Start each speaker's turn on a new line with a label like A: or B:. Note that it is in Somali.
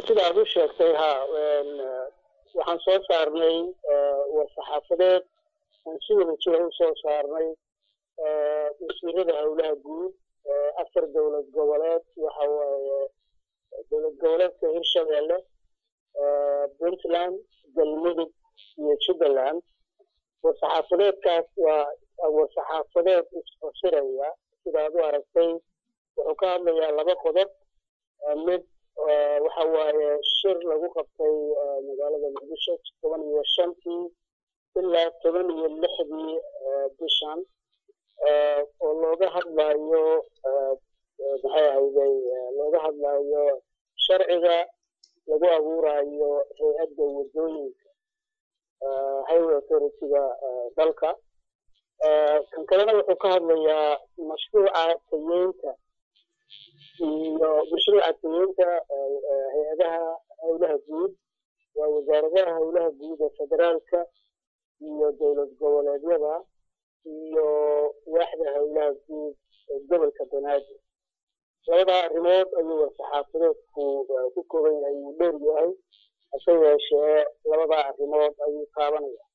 A: sida aad u sheegtay ha waxaan soo saarnay war-saxaafadeed aan si wada jira u soo saarnay wasiirada howlaha guud afar dowlad goboleed waxa waaye dowlad goboleedka hirshabeelle puntland galmudug iyo jubbaland war-saxaafadeedkaas waa war-saxaafadeed isfasiraya sidaad u aragtay wuxuu ka hadlayaa laba qodob mid waxa waaye shir lagu qabtay magaalada muqdisho toban iyo shantii ilaa toban iyo lixdii bishan oo looga hadlayo maxay ahayday looga hadlayo sharciga lagu abuurayo hay-adda waddooyinka highway authority-ga dalka kan kalena wuxuu ka hadlayaa mashruuca tayeynta iyo mashruuca tayeynta hay-adaha howlaha guud waa wasaaradaha howlaha guud ee federaalka iyo dowlad goboleedyada iyo waaxda howlaha guud ee gobolka banaadir labadaa arrimood ayuu war-saxaafadeedku ku kooban yahay wuu dheer yahay hase yeeshee labadaa arrimood ayuu taabanaya